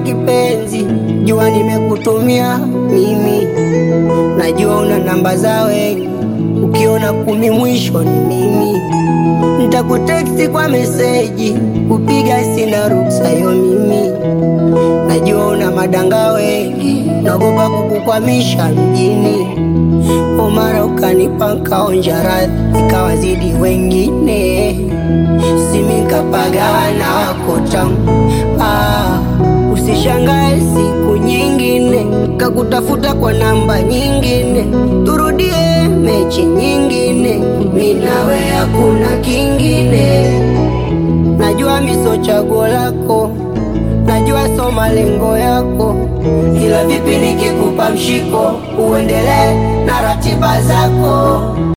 kipenzi, jua nimekutumia mimi, najua una namba za wengi, ukiona kumi mwisho ni mimi. Nitakuteksti kwa meseji, kupiga sina ruksa yo mimi, najua una madanga wengi, naogopa kukukwamisha mjini. Omara ukanipa nkaonja radhi, ikawazidi wengine, simi nkapagana wako tamu. Ah, usishangae siku nyingine kakutafuta kwa namba nyingine, turudie mechi nyingine, mi nawe hakuna kingine. Najua miso chaguo lako, najua so malengo yako, ila vipi nikikupa mshiko uendelee na ratiba zako?